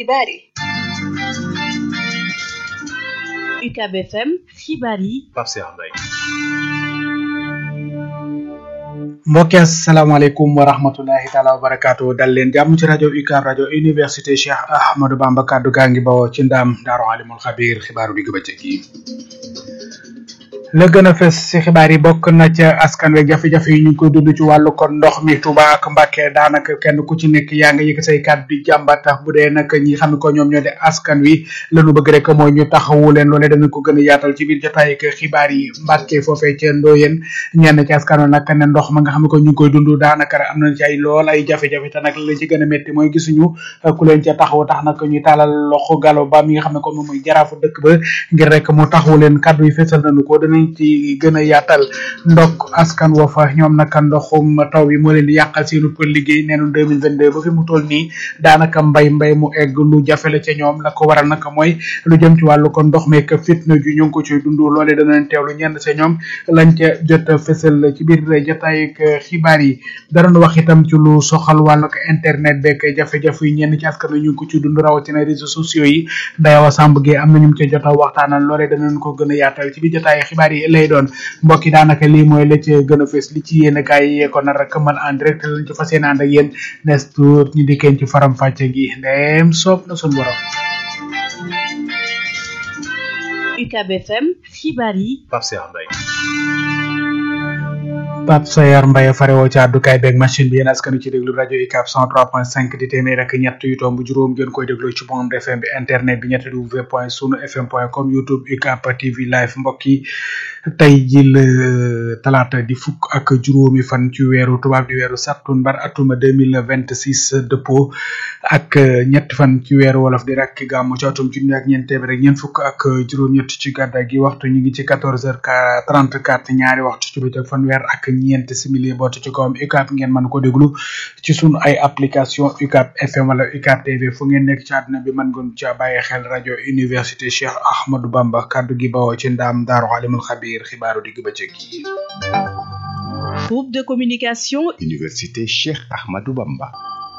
xibaar yi UCAB FM xibaar yi Pape Cheikh Mbaye mbokki asalaamaaleykum wa rahmatullahi taala wa barakaatu dal leen jàmm ci rajo UCAB rajo université Cheikh Ahmadou Bamba kaddu gaa ngi bawoo ci ndaam daaru alimul xabiir xibaaru digg bëccëg yi la gën a fes ci xibaar yi bokk na ca askan wi jafe-jafe yi ñu ngi koy dund ci wàllu kon ndox mi Touba ak Mbacké daanaka kenn ku ci nekk yaa nga yëkk say kàddu di jàmbat tax bu dee nag ñi xam ne ko ñoom ñoo de askan wi lañu bëgg rek mooy ñu taxawu leen loolee danañ ko gën a yaatal ci biir jotaay ak xibaar yi Mbacké foofee ca Ndoyeen ñenn ci askan wi nag ne ndox ma nga xam ne ko ñu ngi koy dund daanaka am nañ ci ay lool ay jafe-jafe te nag la ci gën a métti mooy gisuñu ku leen ca taxawu tax nag ñu taalal loxo galo ba mi nga xam ne ko moom mooy jaraafu dëkk ba ngir rek mu taxawu leen kàddu yi fesal nañu ko danañ ci gën a yaatal ndok askan woo fa ñoom nag ndoxum taw bi moo leen di yàqal seenu ko liggéey neenu deux mille vingt deux ba fi mu toll nii daanaka mbay mbay mu egg lu jafe la ca ñoom la ko waral nag mooy lu jëm ci wàllu ko ndox meek fitna ju ñu ngi ko ciy dund loolee danañ teewlu ñenn sa ñoom lañ ca jot a fësal ci biir jotaay ak xibaar yi danañ wax itam ci lu soxal wàllu ko internet beeg jafe-jafe yi ñenn ci askan wi ñu ngi ko ci dund rawatina réseaux sociaux yi dayawa sàmb gi am na ñu ca jot a waxtaanal loolee danañ ko gën a yaatal ci biir jotaay xibaar yi lay doon mbokk yi daanaka lii mooy la ca gën a fees li ci yéen kaay yi ko nar rek man en direct lañ ci fas yéene ànd ak yéen nes tuut ñu dikkeen ci faram fàcce gi ndeem soob na sun borom UCAB FM xibaar yi Pape Cheikh Mbaye Pape Sayar Mbaye farewoo ci àddukaay beeg machine bi yéen askan wi ci déglu rajo UCAB 103.5 di téeméer ak ñett yu tomb juróom ngeen koy déglu ci bond FM bi internet bi ñetti w point sunu fm point com youtube UCAB TV live mbokk yi tey ji la talaata di fukk ak juróomi fan ci weeru tubaab di weeru sattumbar atuma deux mille vingt six dëppoo ak ñetti fan ci weeru wolof di rakki gàmmu ci atum junni ak ñeent téeméer ak ñeent fukk ak juróom-ñett ci gàddaay gi waxtu ñu ngi ci quatorze heures trente quatre ñaari waxtu ci bëccëg fanweer ak ñeent simili boote ci kawam UCAB ngeen mën ko déglu ci sunu ay application UCAB FM wala UCAB TV fu ngeen nekk ci àdduna bi mën ngeen ca bàyyi xel rajo université Cheikh Ahmadou Bamba kaddu gi bawoo ci ndaam daaru alimul xabiir xibaaru digg bëccëg yi groupe de communication université Cheikh Ahmadou Bamba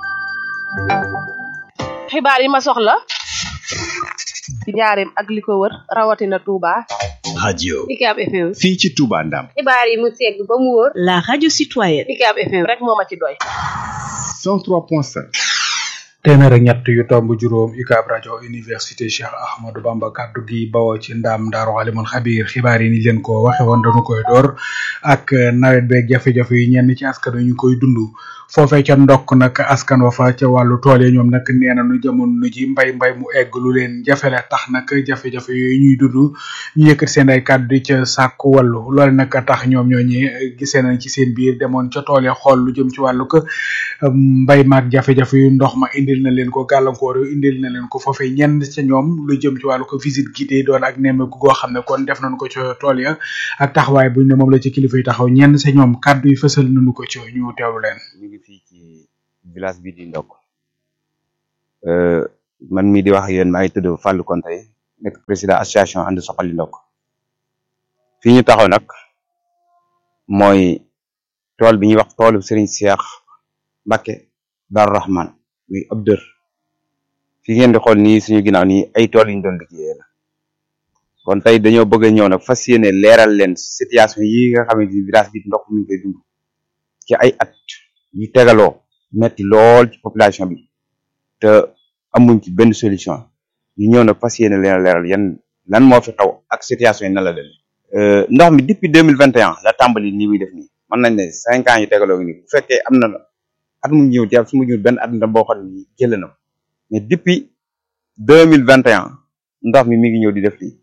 xibaar yi ma soxla ci njaareem ak li ko wër rawatina Touba radio UCAB FM fii ci Touba Ndam xibaar yi mu segg ba mu wóor la radio citoyenne UCAB FM rek moo ma ci doy 103.5 téeméer ak ñett yu tomb juróom UCAB rajo université Cheikh Ahmadou Bamba kaddu gi bawoo ci ndaam daaru alimul xabiir xibaar yi ni leen ko waxe woon dañu koy door ak nawet beeg jafe-jafe yi ñenn ci askan wi ñu koy dund foofee ca ndokk nag askan wa fa ca wàllu tool yi ñoom nag nee nañu jamono ji mbay mbay mu egg lu leen jafe la tax nag jafe-jafe yooyu ñuy dund ñu yëkkati seen ay kàddu di ca sàkku wàllu loole nag tax ñoom ñooñi gisee nañ ci seen biir demoon ca tool ya xool lu jëm ci wàllu ko mbay maag jafe-jafe yu ndox ma indil na leen ko gàllankoor yu indil na leen ko foofee ñenn ca ñoom lu jëm ci wàllu ko visite guidée doon ak nemmeeku goo xam ne kon def nañ ko ca tool ya ak taxawaay buñ ne moom la ci kilifa yi taxaw ñenn sa ñoom kàddu yi fësal nañu ko ci ñu teewlu leen fii ci village bi di ndokk man mii di wax ak yéen maa ngi tudd Fallou Konté nekk président association ànd soxali ndokk fii ñu taxaw nag mooy tool bi ñuy wax toolu Serigne Cheikh Mbacké Darou Rahman muy ab dër fi ngeen di xool nii suñu ginnaaw nii ay tool yu ñu doon liggéeyee la kon tey dañoo bëgg a ñëw nag fas yéene leeral leen situation yi nga xamante ni village bi ndokk mi ngi koy dund ci ay at yu tegaloo metti lool ci population bi te amuñ ci benn solution ñu ñëw nag fas yéene leen leeral yan lan moo fi xaw ak situation yi nan la leen ndox mi depuis deux mille vingt et un la tàmbali nii muy def nii mën nañ ne cinq ans yu tegaloo nii bu fekkee am na at mu ñëw jàpp su mu ñëw benn at na boo xam ne jël na mais depuis deux mille vingt et un ndox mi mi ngi ñëw di def lii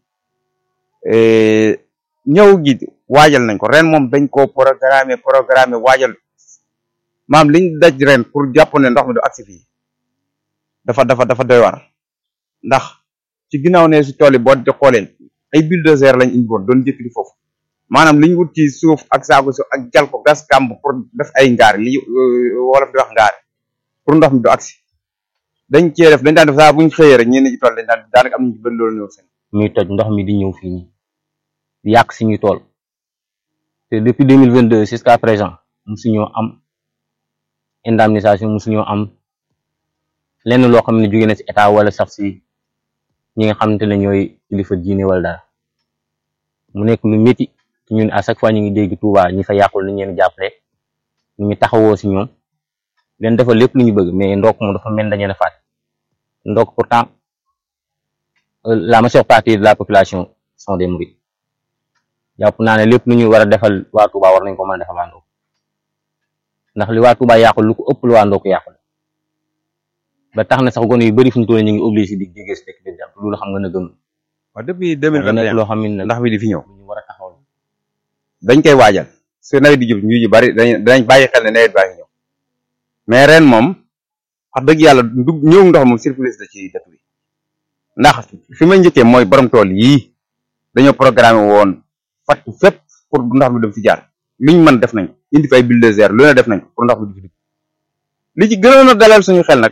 ñëw gi waajal nañ ko ren moom dañ koo programme programme waajal maam liñ daj ren pour jàpp ne ndox mi du agsi fii dafa dafa dafa doy war ndax ci ginnaaw ne si tool yi boo di xooleen ay bulldozer lañ indi woon doon jëkk di foofu maanaam li ñu wut ci suuf ak saaku suuf ak jal ko gas kàmb pour def ay ngaar li wolof di wax ngaar pour ndox mi du agsi dañ cee def dañ daan def saa buñ xëyee rek ñenn ci tool dañ daan daanaka am nañu ci bëri loolu ñëw seen muy toj ndox mi di ñëw fii nii di yàq suñuy tool te depuis deux mille vingt deux jusqu'à présent musuñoo am indemnisation musuñoo am lenn loo xam ne jóge na ci état wala sax ci ñi nga xamante ne ñooy kilifa diine wala dara mu nekk lu métti ñun à chaque fois ñu ngi dégg Touba ñi fa yàqul ni ñeen jàppale ñu ngi taxawoo ci ñoom leen defal lépp lu ñu bëgg mais ndokk moom dafa mel dañu ne faat ndokk pourtant la majeure partie de la population sont des mourides jàpp naa ne lépp lu ñu war a defal waa Touba war nañ ko mën a defal waa Ndokk ndax li waa Touba yàqul lu ko ëpp lu waa Ndokk yàqul ba tax na sax gone yu bëri fu ñu toll ñu ngi obligé di jógee si dëkk bi dem loolu xam nga na gëm waaw depuis deux mille vingt et un loo xam ne ndax mi di fi ñëw lu ñu war a taxaw la dañ koy waajal su nawet di jub ñu ji bari dañ dañ bàyyi xel ne nawet baa ngi ñëw mais ren moom wax dëgg yàlla dug ñëw ndox moom surplus da ci dëkk bi ndax fi may njëkkee mooy borom tool yii dañoo programmé woon fatt fépp pour ndox mi dem fi jaar luñ mën def nañ indi fi ay bulldozer lu ne def nañ pour ndox mi du fi dugg li ci gënoon a dalal suñu xel nag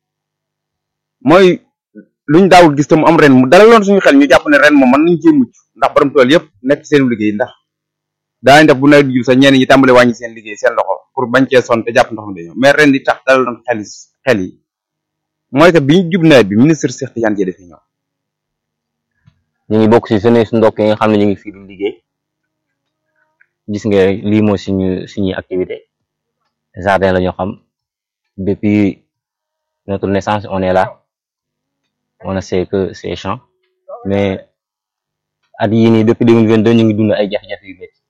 mooy luñ daawul gis te mu am ren mu dalaloon suñu xel ñu jàpp ne ren moom mën nañ cee mucc ndax borom tool yëpp nekk seen liggéey ndax daañu def bu nawet bi jub sax ñenn ñi tàmbale wàññi seen liggéey seen loxo pour bañ cee sonn te jàpp ndox mi dañoo mais ren di tax dalaloon xel xel yi mooy que bi ñu jub nawet bi ministre Cheikh Tidiane Dièye dafi ñëw ñu ngi bokk ci jeunesse ndokk yi nga xam ne ñu ngi fii di liggéey gis nga lii mooy suñu suñuy activité jardin la ñu xam depuis notre naissance on est là on ne sait que ces champs mais at yii nii depuis 2022 ñu ngi dund ay jafe-jafe yu métti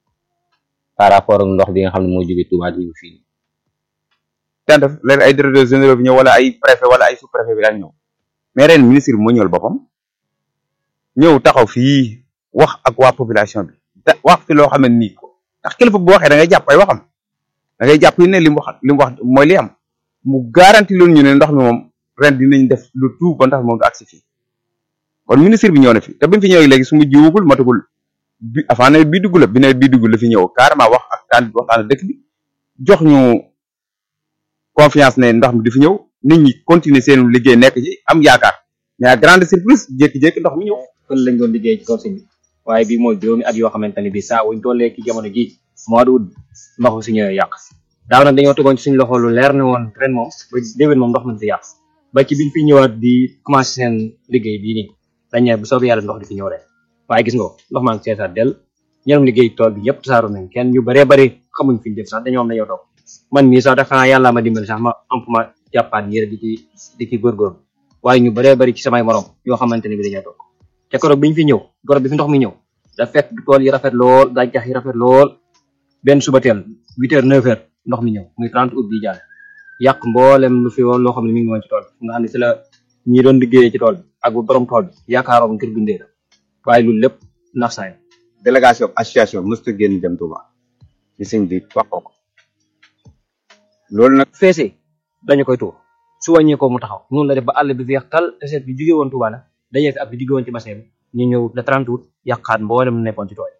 par rapport ak ndox bi nga xam ne moo jóge Touba di ñëw fii daan def léegi ay directeurs généraux bi ñëw wala ay préfet wala ay sous préfet bi daan ñëw mais ren ministre bi moo ñëwal boppam ñëw taxaw fii wax ak waa population bi te wax fi loo xam ne nii ko ndax kilifa bu waxee da ngay jàpp ay waxam da ngay jàpp ne li mu wax li mu wax mooy li am mu garanti loolu ñu ne ndox mi moom ren dinañ def lu tout ba ndax moom du agsi fii kon ministre bi ñëw na fi te bi mu fi ñëwee léegi su mu jiwugul matagul bi avant nawet bii dugg la bi nawet bii dugg la fi ñëw carrément wax ak taan waxtaan dëkk bi jox ñu confiance ne ndox mi di fi ñëw nit ñi continuer seen liggéey nekk ci am yaakaar mais à grande surprise jékki-jékki ndox mi ñëw fële lañ doon liggéey ci kaw si bi waaye bii mooy juróomi at yoo xamante ne bii saa wuñ tollee ci jamono ji mois d'août ndox si ñëwee yàq daaw nag dañoo tegoon ci suñu loxo lu leer ne woon ren moom ba déwén moom ndox mi fi yàq ba ci biñ fi ñëwaat di commencé seen liggéey bii nii dañ ne bu soobee yàlla ndox di fi ñëw ren waaye gis nga ko ndox maa ngi seetaat del ñeneen liggéey tool bi yëpp tasaaru nañ kenn ñu bëree bëri xamuñ fi ñu def sax dañoo am dañoo toog man mii sax da xanaa yàlla ma dimbali sax ma am fu ma jàppaat yére di ci di ci góorgóorlu waaye ñu bëree bëri ci samay morom yoo xamante ne bi dañoo toog te koroog bi ñu fi ñëw koroog bi fi ndox mi ñëw da fekk tool yi rafet lool gàncax yi rafet lool benn suba teel huit heures neuf heures ndox mi ñëw muy 30 août bi jàll yàq mboolem lu fi woon loo xam ne mi ngi woon ci tool bi nga xam ne si la ñi doon liggéeyee ci tool bi ak bu borom tool bi yaakaaroon ngir dundee la waaye loolu lépp nax saay délégation association mësta génn dem Touba ci sëñ bi wax ko ko loolu nag feesee dañu koy tuur su wàññee ko mu taxaw noonu la def ba àll bi feex tal te seet bi jóge woon Touba la dajee fi ab bi jóge woon ci bassin bi ñu ñëw le 30 août yàqaat mboolem lu nekkoon ci tool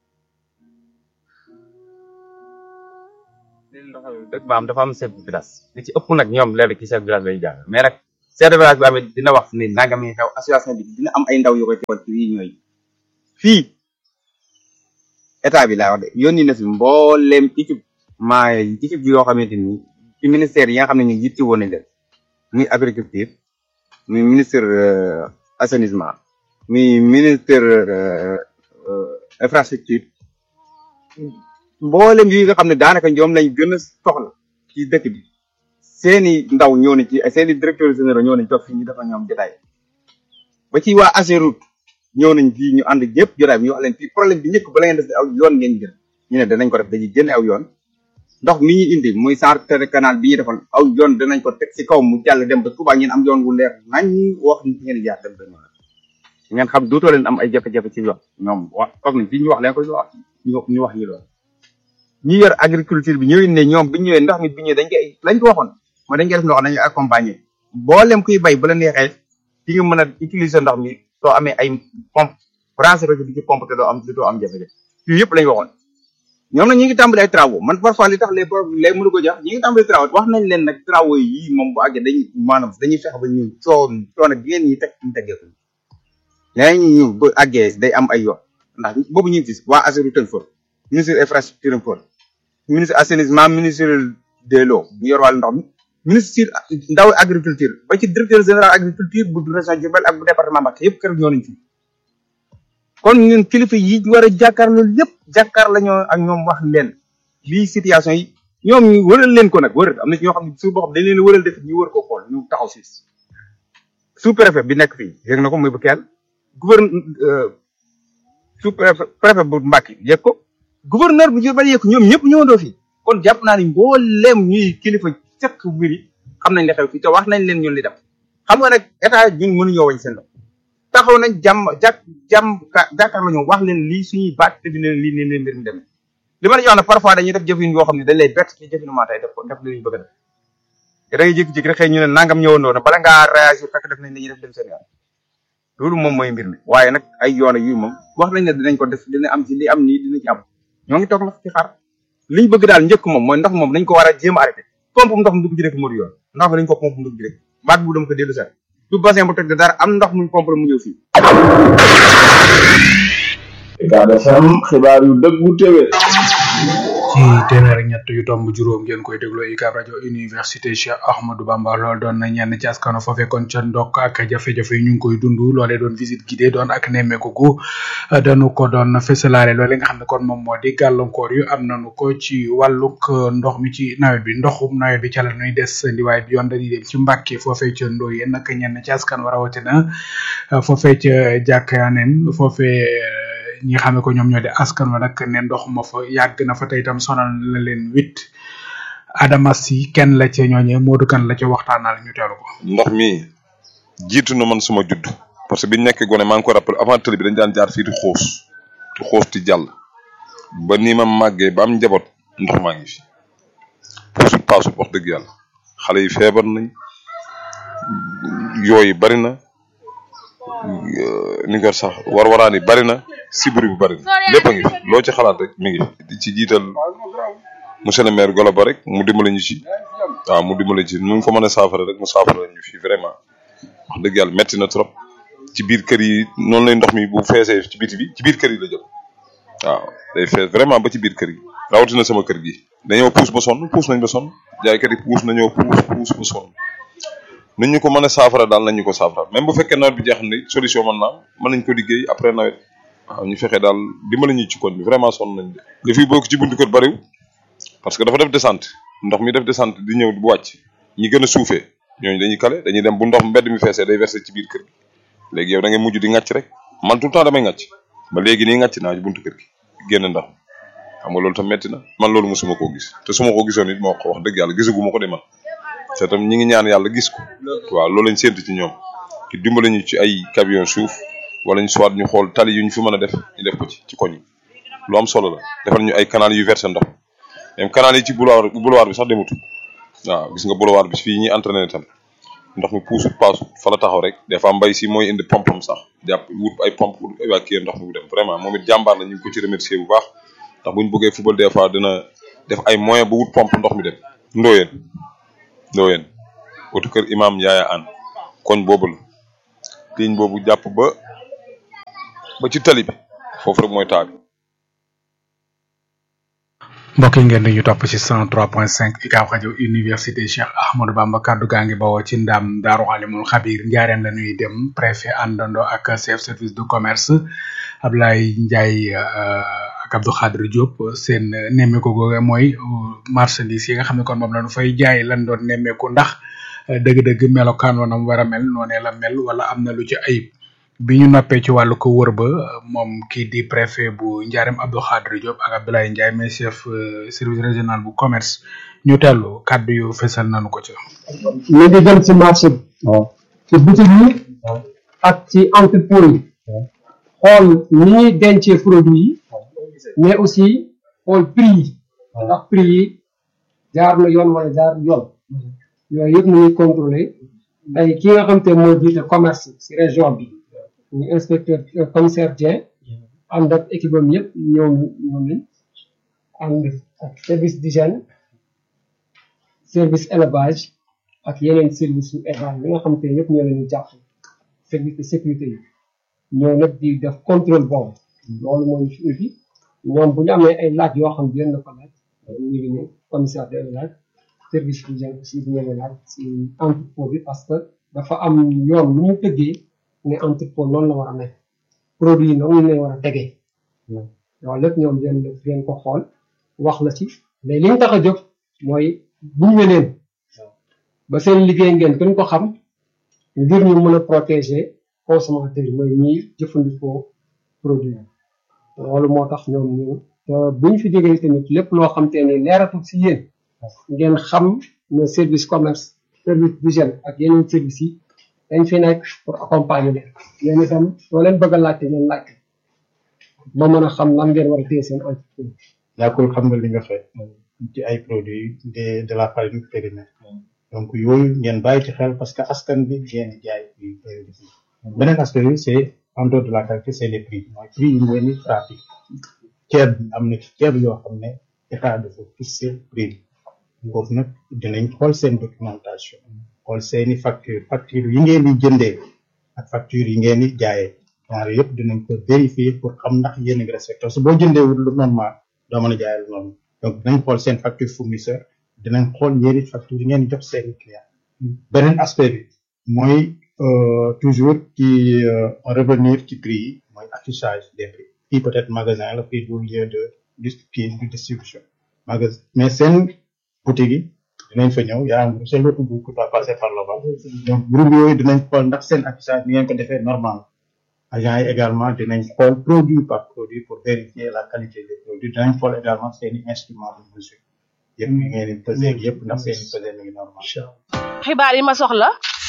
dëkk ba am dafa am chef de village li ci ëpp nag ñoom léeg ci chef de village lay jàng mais nag chef de village bi amee dina wax ni nangam yi xew association bi dina am ay ndaw yu koy teewal ci fii ñooy fii état bi laa wax de yónni na fi mbooleem équipement yi équipe yoo xamante ni ci ministère yi nga xam ne ñu yitti woon nañ leen muy agriculture muy ministre assainissement muy ministre infrastructure mboolem yi nga xam ne daanaka ñoom lañ gën a soxla ci dëkk bi seeni ndaw ñoo nañ ci seeni directeurs généraux ñoo nañ toog fii ñu dafa ñoom jotaay ba ci waa Ageroute ñëw nañ fii ñu ànd ñëpp jotaay bi ñu wax leen fii problème bi njëkk ba la ngeen def aw yoon ngeen jël ñu ne danañ ko def dañuy génne aw yoon ndox mi ñu indi muy centre canal bi ñu defoon aw yoon danañ ko teg ci kaw mu jàll dem ba Touba ngeen am yoon wu leer nañ ñi wax ni ngeen jaar dem ba ñëw ngeen xam dootoo leen am ay jafe-jafe ci yoon ñoom wax toog nañ fii ñu wax leen ko ñu wax ñu wax ñu lool ñi yor agriculture bi ñëwee ne ñoom bi ñëwee ndox mi bi ñëwee dañ koy lañ ko waxoon mooy dañ koy def ndox dañuy accompagner mboolem kuy bay bu la neexee di nga mën a utiliser ndox mi soo amee ay pompe branché ko ci di ci pompe te doo am doo am jafe-jafe yooyu yëpp lañ waxoon ñoom nag ñi ngi tàmbali ay travaux man parfois li tax les problèmes léegi mënu ko jox ñi ngi tàmbali travaux wax nañ leen nag travaux yi moom bu àggee dañuy maanaam dañuy fexe ba ñu coo coono bi ngeen ñi teg ñu teggee ko léegi ñu bu àggee day am ay yoon ndax boobu ñu ngi gis waa Ageroute tënk fa ministre infrastructure fa ministre assainissement ministre de l'eau bu yor wàllu ndox mi ministre ndaw agriculture ba ci directeur général agriculture bu région Diourbel ak bu département Mbacké yëpp kër ñoo nañ fi kon ñun kilifa yi war a jàkkaarloo lépp jàkkaar la ñoo ak ñoom wax leen lii situation yi ñoom ñu wëral leen ko nag wëral am na ci ñoo xam ne su boo xam dañ leen wëral def ñu wër ko xool ñu taxaw si sous préfet bi nekk fii yëg na ko muy bu kenn gouverneur sous préfet préfet bu Mbacké yëg ko gouverneur bu Diourbel yëg ko ñoom ñëpp ñëwandoo fii kon jàpp naa ni mbooleem ñuy kilifa sekk mbir yi xam nañ li xew fii te wax nañ leen ñun li dem xam nga nag état ñun mënuñoo wañ seen bopp taxaw nañ jàmm jàk jàmm jàkkaarloo ñoom wax leen lii suñuy baat te dina lii nii leen mbir mi demee li ma la wax nag parfois dañuy def jëfin yoo xam ne dañ lay bett ci jëfinu maa tey def ko def li ñu bëgg a def te da ngay jékki-jékki rek xëy ñu ne nangam ñëwandoo na bala ngaa réagir fekk def nañ dañuy def dem seen yoon loolu moom mooy mbir mi waaye nag ay yoon yu moom wax nañ ne dinañ ko def dina am ci li am nii dina ci am ñoo ngi toog nag ci xaar liñ bëgg daal njëkk moom mooy ndox moom dañ ko war a jéem a arrêté pompe ndox mu dugg ci rek moo di yoon ndox mi dañ ko pompe mu dugg ci rek baat bu dama ko dellu set du bassin bu teg de dara am ndox muñ pompe la mu ñëw fii Ucab FM xibaar yu dëggu téwé ci téeméer ak ñett yu tomb juróom ngeen koy dégloo UCAB rajo université Cheikh Ahmadou Bamba lool doon na ñenn ci askano foofee kon ca ndokk ak jafe-jafe yi ñu ngi koy dund loolee doon visite guidée doon ak nemmeeku gu dañu ko doon fësalaale loole nga xam ne kon moom moo di gàllankoor yu am nañu ko ci wàllug ndox mi ci nawet bi ndoxum nawet bi ca la ñuy des ndiwaay bi yoon dañuy dem ci Mbàkke foofee ca Ndoye nag ñenn ci askan wa rawatina foofee ca jàkkaaneen foofee ñi nga xam ne ko ñoom ñoo di askan wa nag ne ndox ma fa yàgg na fa tey itam sonal na leen wit Adama si kenn la ca ñooñee Modou kan la ca waxtaanal ñu teelu ko ndox mi jiitu na man suma judd parce que biñ nekkee gone maa ngi ko rappelé avant tëli bi dañ daan jaar fii di xoos di xoos di jàll ba nii ma màggee ba am njaboot ndox maa ngi fi puusut paasut wax dëgg yàlla xale yi feebar nañ yooyu bari na ni nga sax war waraan yi bari na sibiri bi bari na lépp a ngi fi loo ci xalaat rek mi ngi fi di ci jiital monsieur le maire Golo Ba rek mu dimbale ñu ci waaw mu dimbale ci nu mu ko mën a saafara rek mu saafara ñu fi vraiment wax dëgg yàlla metti na trop ci biir kër yi noonu lay ndox mi bu feesee ci biti bi ci biir kër yi la jëm waaw day fees vraiment ba ci biir kër yi rawatina sama kër gi dañoo puus ba sonn puus nañ ba sonn jaaykat yi puus nañoo puus puus ba sonn nu ñu ko mën a saafara daal nañ ñu ko saafara même bu fekkee nawet bi jeex na solution mën naa mën nañ ko liggéey après nawet waaw ñu fexe daal dimbali ñu ci koñ bi vraiment sonn nañ de li fi bokk ci buntu kër bariwul parce que dafa def descente ndox mi def descente di ñëw bu wàcc ñi gën a suufee ñooñu dañuy kale dañuy dem bu ndox mbedd mi feesee day verser ci biir kër gi léegi yow da ngay mujj di ŋàcc rek man tout le temps damay ŋàcc ba léegi nii ŋàcc naa ci buntu kër gi génn ndox xam nga loolu tam metti na man loolu mosuma koo gis te su ma ko gisoon it moo ko wax dëgg yàlla gisaguma ko de man te tam ñi ngi ñaan yàlla gis ko waaw loolu lañ séntu ci ñoom ci dimbali ñu ci ay camion suuf wala ñu soit ñu xool tali yu ñu fi mën a def ñu def ko ci ci koñ yi lu am solo la defal ñu ay canal yu versé ndox même canal yi ci boulevard boulevard bi sax demutu waaw gis nga boulevard bi fii ñuy entraîné tam ndox mi puusut paasut fa la taxaw rek des fois mbay si mooy indi pompam sax jàpp wut ay pompe pour évacuer ndox mi bu dem vraiment moom it jàmbaar la ñu ngi ko ci remercier bu baax ndax buñ bëggee football des fois dina def ay moyen ba wut pompe ndox mi dem ndooyeen ndooyeen otu kër imam yaaya an koñ boobu la ligne boobu jàpp ba ba ci tali bi foofu rek mooy taa bi mbokk yi ngeen di ñu topp ci 103.5 UCAB rajo université Cheikh Ahmadou Bamba kaddu gaa ngi bawoo ci ndam Daaru Alimul Xabir njaareem la ñuy dem préfet àndandoo ak chef service de commerce Ablaye Ndiaye ak Abdou Khadre Diop seen nemmeeku googu mooy marchandise yi nga xam ne kon moom la ñu fay jaay lan doon nemmeeku ndax dëgg-dëgg melokaan wa nam war a mel noonee la mel wala am na lu ci ayib bi ñu noppee ci wàllu ko wër ba moom kii di préfet bu Ndiarème Abdou Khadre Diop ak Abdoulaye Ndiaye mais chef service régional bu commerce ñu tellu kàddu yu fesal nañu ko ci. ñu ngi dem ci marché bi. ci boutique yi. ak ci entrepôt yi. xool ni ñuy dencee produit yi. mais aussi xool prix yi. ndax prix yi jaar na yoon wala jaar yoon. yooyu yëpp ñu ngi contrôlé day ki nga xam te moo jiite commerce ci région bi. ñu inspecteur commissaire Dieng ànd ak équipe am yëpp ñëw ñëw nañ ànd ak service d'hygiène service élevage ak yeneen service su élevage yi nga xam te yëpp ñoo leen di jàpp service de sécurité yi ñoo nag di def contrôle boobu loolu moo ñu fi indi ñoom bu ñu amee ay laaj yoo xam ne dinañ la ko laaj ñu ngi ne commissaire de élevage service d'hygiène aussi di ñëwee laaj si entrepôt bi parce que dafa am yoon lu mu tëggee ne entrepôt noonu la war a nekk produit yi noonu la war a tegee loolu lépp ñoom dinañ dinañ ko xool wax la ci mais li ñu tax a jóg mooy gunge leen ba seen liggéey ngeen gën ko xam ngir ñu mën a protéger consommateur yi mooy ñiy jëfandikoo produit yi loolu moo tax ñoom ñu te bu ñu fi jógee tamit lépp loo xam te ne leeratul si yéen ngeen xam ne service commerce service d'hygiène ak yeneen services yi dañ fi nekk pour accompagner leen yéen itam soo leen bëgg a laajte ngeen laajte ba mën a xam lan ngeen war a téye seen entreprise yàggul xam nga li nga fay ci ay produits de de la farine périmée donc yooyu ngeen bàyyi ci xel parce que askan bi ngeen jaay beneen aspect bi c'est en dehors de la qualité c'est les prix mooy prix yi ngeen di pratique ceeb bi am na ci ceeb yoo xam ne état dafa fixé prix bi foofu nag dinañ xool seen documentation xool seeni facture facture yi ngeen di jëndee ak facture yi ngeen di jaayee ñaar yëpp dinañ ko vérifier pour xam ndax yéen a ngi respecté su boo jëndee wut lu normal doo mën a jaayee lu normal donc dinañ xool seen facture fournisseur dinañ xool yéen it facture yi ngeen di jox seeni client beneen aspect bi mooy toujours ci revenir ci prix yi mooy affichage des prix fii peut-être magasin la fii du lieu de kii de distribution magasin mais seen boutique yi dinañ fa ñëw yaa ngi c'est l'autre bout qui doit passer par là-bas donc groupe yooyu dinañ xool ndax seen affichage ni ngeen ko defee normal agent yi également dinañ xool produit par produit pour vérifier la qualité des produits dinañ xool également seeni instrument de mesure yëpp yi ngeen di pesé yëpp ndax seeni pesé mi ngi normal xibaar yi ma soxla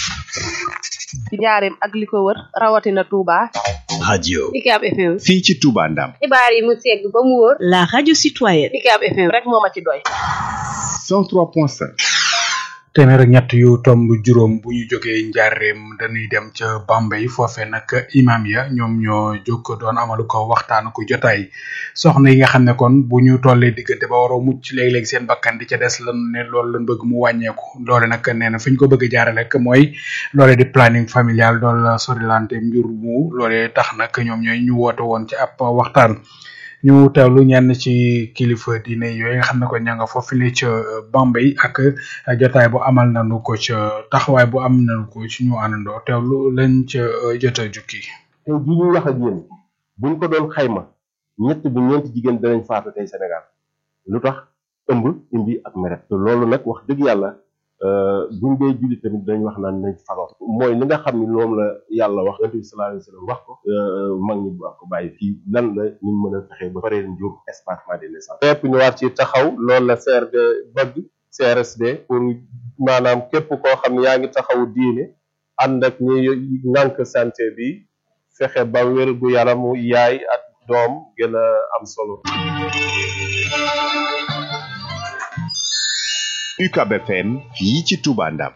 ci njaareem ak li ko wër rawatina Touba. radio UCAB FM. fii ci Touba Ndam xibaar yi mu segg ba mu wóor. la radio citoyenne. UCAB FM rek moo ma ci doy. 103.5 téeméer ak ñett yu tomb juróom bu ñu jógee njaareem dañuy dem ca Bambey foofe nag imam ya ñoom ñoo jóg doon amalu ko waxtaan ko jotaay soxna yi nga xam ne kon bu ñu tollee diggante ba waroo mucc léeg-léeg seen bakkan di ca des lan ne loolu lan bëgg mu wàññeeku loole nag nee na fi ñu ko bëgg a jaarale rek mooy loole di planning familial doon la sorilante njur mu loole tax nag ñoom ñooy ñu woote woon ci ab waxtaan ñu teewlu ñenn ci kilifa diine yooyu nga xam ne ko ña nga foofu li ca Bambey ak jotaay bu amal nañu ko ca taxawaay bu am nañu ko ci ñu àndandoo teewlu lañ ca jot a jukki. tey jii ñuy wax ak yéen buñ ko doon xayma ñett bu ñeenti jigéen danañ faatu tey Sénégal lu tax ëmb imbi ak meret te loolu nag wax dëgg yàlla buñ dee julli tamit dañ wax naan nañ fagaw mooy li nga xam ni moom la yàlla wax yonent bi sallallahu alayhi wa sallam wax ko mag ñi wax ko bàyyi fii lan la ñu mën a fexe ba paree njur espacement des naissances fépp ñu war ci taxaw loolu la CRD bëgg CRSD pour maanaam képp koo xam ne yaa ngi taxawu diine ànd ak ñi nànk santé bi fexe ba wér gu yaramu yaay ak doom gën a am solo UCAB FM fii ci Touba Ndam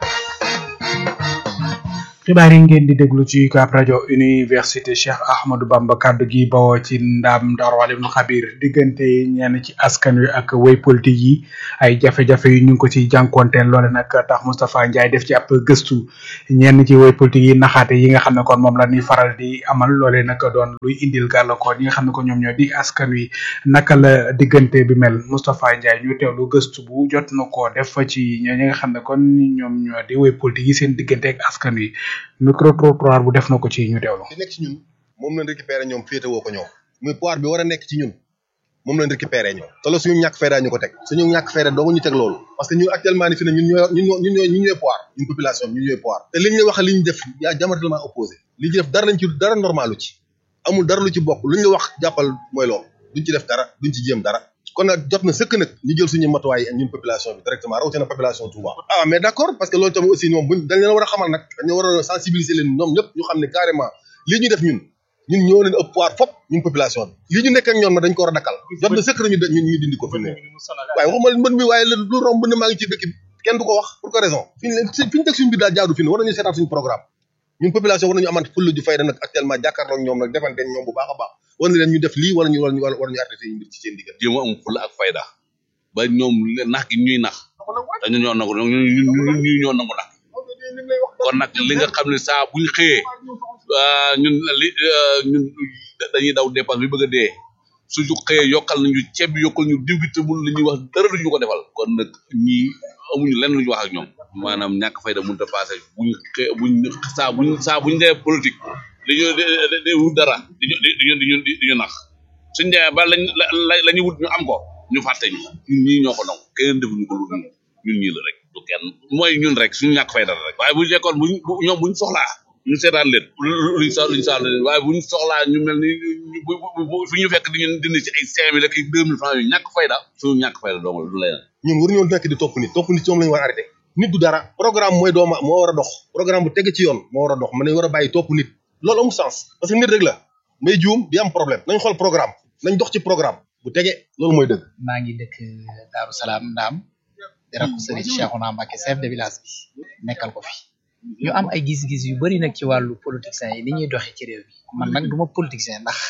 xibaar yi ngeen di déglu ci UCAB rajo université Cheikh Ahmadou Bamba kaddu gi bawoo ci ndam Ndar Walim Xabir diggante ñenn ci askan wi ak way politique yi ay jafe-jafe yu ñu ngi ko ci jànkonteel loole nag tax Moustapha Ndiaye def ci ab gëstu ñenn ci way politique yi naxaate yi nga xam ne kon moom la ñuy faral di amal loole nag doon luy indil gàllankoor yi nga xam ne ko ñoom ñoo di askan wi naka la diggante bi mel Moustapha Ndiaye ñu teewlu gëstu bu jot na ko def ci ñi nga xam ne kon ñoom ñoo di way politique yi seen diggante ak askan wi micro trottoir bu def na ko ci ñu teewlu. li nekk ci ñun moom lañ récupéré ñoom féete woo ko ñoom muy pouvoir bi war a nekk ci ñun moom lañ récupéré ñoom te loolu suñu ñàkk fayda ñu ko teg suñu ñàkk fayda doogu ñu teg loolu parce que ñun actuellement ni fi ne ñun ñooy ñun ñoo ñun ñooy ñun ñooy pouvoir ñun population bi ñun ñooy pouvoir te liñ la wax li ñu def yaa diamétralement opposé li ñu def dara lañ ci dara normalu ci amul dara lu ci bokk luñ la wax jàppal mooy loolu duñ ci def dara duñ ci jéem dara kon nag jot na sëkk nag ñu jël suñu matuwaay ñun population bi directement rawatina population Touba ah mais d'accord parce que loolu tamit aussi ñoom buñ dañ leen war a xamal nag dañu war a sensibiliser leen ñoom ñëpp ñu xam ne carrément lii ñu def ñun ñun ñoo leen ëpp pouvoir fop ñun population bi lii ñu nekk ak ñoom nag dañ ko war a dakkal jot na sëkk nañu ñu ñu dindi ko fi ne waaye waxuma mbën mi waaye lu romb mbën maa ngi ci dëkk bi kenn du ko wax pour quelle raison fi ñu leen fi ñu teg suñu biir daal jaadu fi ne war nañu seetaat suñu programme ñun population war nañu amant fulla ju fayda nag actuellement jàkkaarloo ak ñoom nag defante ñoom bu baax a baax war na leen ñu def lii wala ñu wala ñu war ñu arrêté ñu mbir ci seen diggante jéem a am fulla ak fayda ba ñoom nax gi ñuy nax dañu ñoo nangu ñu ñu ñoo nangu nax kon nag li nga xam ne saa buñ xëyee ñun li ñun dañuy daw dépense bi bëgg a dee suñu xëyee yokkal nañu ceeb bi yokkal ñu diw gi te mun la ñuy wax dara duñu ko defal kon nag ñii amuñu lenn lu ñu wax ak ñoom maanaam ñàkk fayda mënut a passé buñ xëy buñ saa buñ saa buñ dee politique dañu dañuy wut dara diñu diñu diñu diñu nax suñ demee ba lañ la la ñu wut ñu am ko ñu fàtte ñu ñun ñii ñoo ko nangu keneen defuñu ko lu ñun ñun ñii la rek du kenn mooy ñun rek suñu ñàkk fayda la rek waaye buñ nekkoon buñ bu ñoom buñ soxlaa ñu seetaan leen luñ sa luñ saal leen waaye buñ soxlaa ñu mel ni bu bu fi ñu fekk di ñu dindi ci ay cinq mille ak ay deux mille francs yu ñàkk fayda suñu ñàkk fayda dong la du leneen ñun waruñoo nekk di topp nit topp nit ci moom lañu war a arrêté nit du dara programme mooy dooma moo war a dox programme bu teg ci yoon moo war a dox man nañ war a bàyyi topp nit loolu amul sens parce que nit rek la may juum di am problème nañ xool programme nañ dox ci programme bu tege loolu mooy dëgg maa ngi dëkk Daaru Salaam Ndaam di rakku sëriñ Cheikhouna Mbacké chef de village bi nekkal ko fi ñu am ay gis-gis yu bari nag ci wàllu politiciens yi ni ñuy doxee ci réew mi man nag duma politicien ndax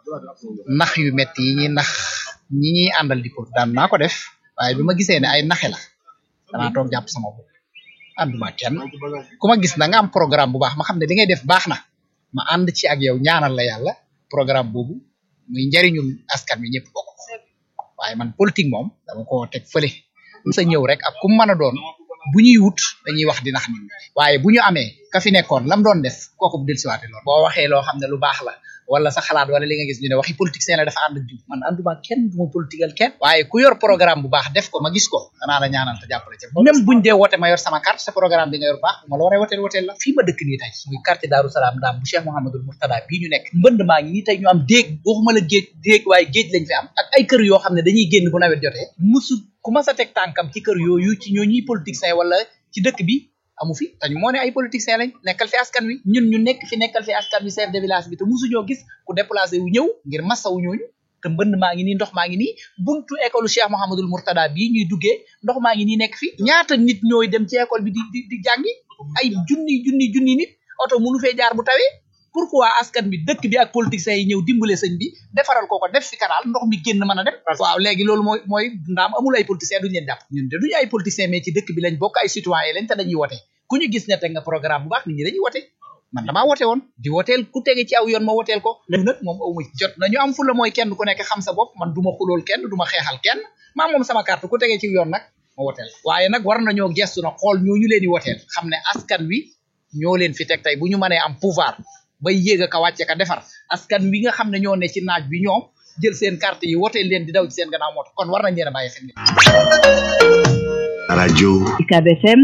nax yu metti yi ñuy nax ñi ñuy àndal di pour daan naa ko def waaye bi ma gisee ne ay naxe la danaa toog jàpp sama bopp ànduma kenn ku ma gis na nga am programme bu baax ma xam ne di ngay def baax na ma ànd ci ak yow ñaanal la yàlla programme boobu muy njariñul askan wi ñëpp bokk waaye man politique moom dama ko teg fële sa ñëw rek ak ku mën a doon bu ñuy wut dañuy wax di nax nit ñi waaye bu ñu amee ka fi nekkoon lam doon def kooku bu dellusiwaate loolu boo waxee loo xam ne lu baax la wala sa xalaat wala li nga gis ñu ne waxi politicien la dafa ànd ak jiw man ànduma kenn du ma politigal kenn waaye ku yor programme bu baax def ko ma gis ko danaa la ñaanal te jàppale ci même buñ dee wote ma yor sama carte sa programme bi nga yor baax bu ma la waree woteel woteel la fii ma dëkk nii tey muy quartier Daaru Salaam daam bu Cheikh Mouhamadul Mourtada bii ñu nekk mbënd maa ngi nii tey ñu am déeg waxuma la géej déeg waaye géej lañ fi am ak ay kër yoo xam ne dañuy génn bu nawet jotee musu ku ma sa teg tànkam ci kër yooyu ci ñoo ñuy politicien wala ci dëkk bi amu fi te ñu moo ne ay politiciens lañ nekkal fi askan wi ñun ñu nekk fi nekkal fi askan wi chef de village bi te musuñoo gis ku déplacé wu ñëw ngir massawu ñooñu te mbënd maa ngi nii ndox maa ngi nii buntu école Cheikh Mouhamadul Mourtada bii ñuy duggee ndox maa ngi nii nekk fi ñaata nit ñooy dem ci école bi di di di jàngi ay junni junni junni nit oto mënu fee jaar bu tawee pourquoi askan bi dëkk bi ak politiciens yi ñëw dimbale sëñ bi defaral ko ko def fi canal ndox mi génn mën a dem waaw léegi loolu mooy mooy ndaam amul ay politiciens duñu leen jàpp ñun de duñu ay politiciens mais ci dëkk bi lañ bokk ay citoyens lañ te dañuy wote ku ñu gis ne teg nga programme bu baax nit ñi dañuy wote man damaa wote woon di woteel ku tege ci aw yoon ma woteel ko léegi nag moom awma jot nañu am fu la mooy kenn ku nekk xam sa bopp man du ma xulool kenn du ma xeexal kenn maa moom sama carte ku tege ci yoon nag ma woteel waaye nag war nañoo gestu na xool ñooñu leen di woteel xam ne askan wi ñoo leen fi teg tey bu ñu mënee am pouvoir bay yéeg a ka wàcce ka defar askan wi nga xam ne ñoo ne ci naaj bi ñoom jël seen carte yi woteel leen di daw ci seen gannaaw moto kon war nañ leen a bàyyi xel radio UCAB FM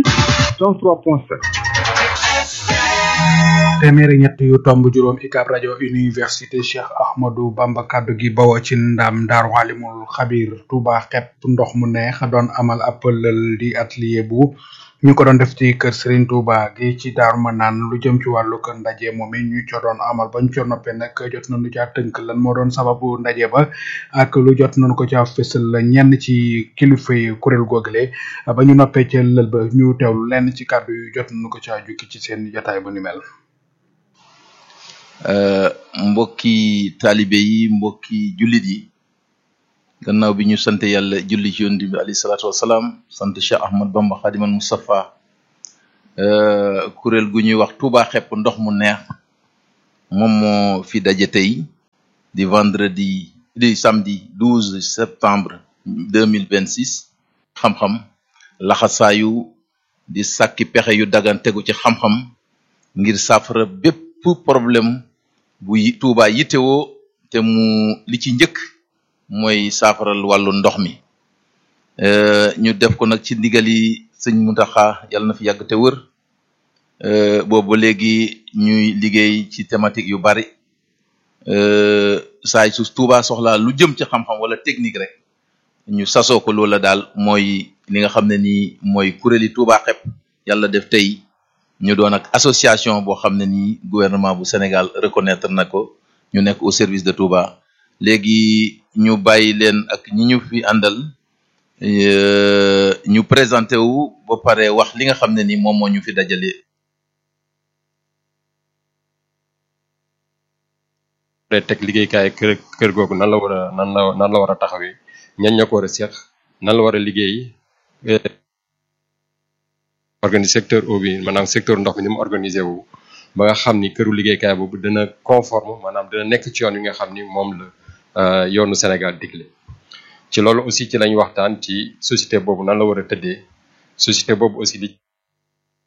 103.7 téeméeri ñett yu tomb juróom UCAB rajo université Cheikh Ahmadou Bamba kaddu gi bawoo ci ndam Daaru Alimul Xabir Touba xepp ndox mu neex doon amal ab lël di atelier bu ñu ko doon def ci kër Serigne Touba gi ci Daaru Manaan lu jëm ci wàllu kër ndaje moom it ñu co doon amal bañ co noppee nag jot nañu caa tënk lan moo doon sababu ndaje ba ak lu jot nañu ko caa fësal ñenn ci kilifa yi kuréel googale ba ñu noppee ca lël ba ñu teewlu lenn ci kàddu yu jot nañu ko caa jukki ci seen jotaay bu ni mel. mbokki taalibe yi mbokki jullit yi gannaaw bi ñu sant yàlla julli ci yonent bi alayhi salaatu wasalaam sant Cheikh Ahmad Bamba Xadimal Mustafa kuréel gu ñuy wax Touba xepp ndox mu neex moom moo fi daje tey di vendredi di samedi 12 septembre 2026 xam-xam laxasaayu di sàkki pexe yu dagan tegu ci xam-xam ngir saafara bépp problème bu Touba yittewoo te mu li ci njëkk mooy saafaral wàllu ndox mi ñu def ko nag ci ndigali sëñ Muntaxa yàlla na fi yàgg te wër boobu léegi ñuy liggéey ci thématique yu bari saay su Touba soxlaa lu jëm ci xam-xam wala technique rek ñu sasoo ko loola daal mooy li nga xam ne nii mooy kuréeli Touba xepp yàlla def tey ñu doon ak association boo xam ne nii gouvernement bu Sénégal reconnaître na ko ñu nekk au service de Touba léegi ñu bàyyi leen ak ñi ñu fi àndal ñu présenté wu ba pare wax li nga xam ne ni moom moo ñu fi dajale. day teg liggéeykaay kër kër googu nan la war a nan la nan la war a taxawee ñan ñoo ko war a seq nan la war a liggéey organise secteur eau bi maanaam secteur ndox mi ni mu organisé wu ba nga xam ni këru liggéeykaay boobu dina conforme maanaam dina nekk ci yoon yi nga xam ni moom la euh, yoonu Sénégal digle ci loolu aussi ci lañ waxtaan ci société boobu nan la war a tëddee société boobu aussi di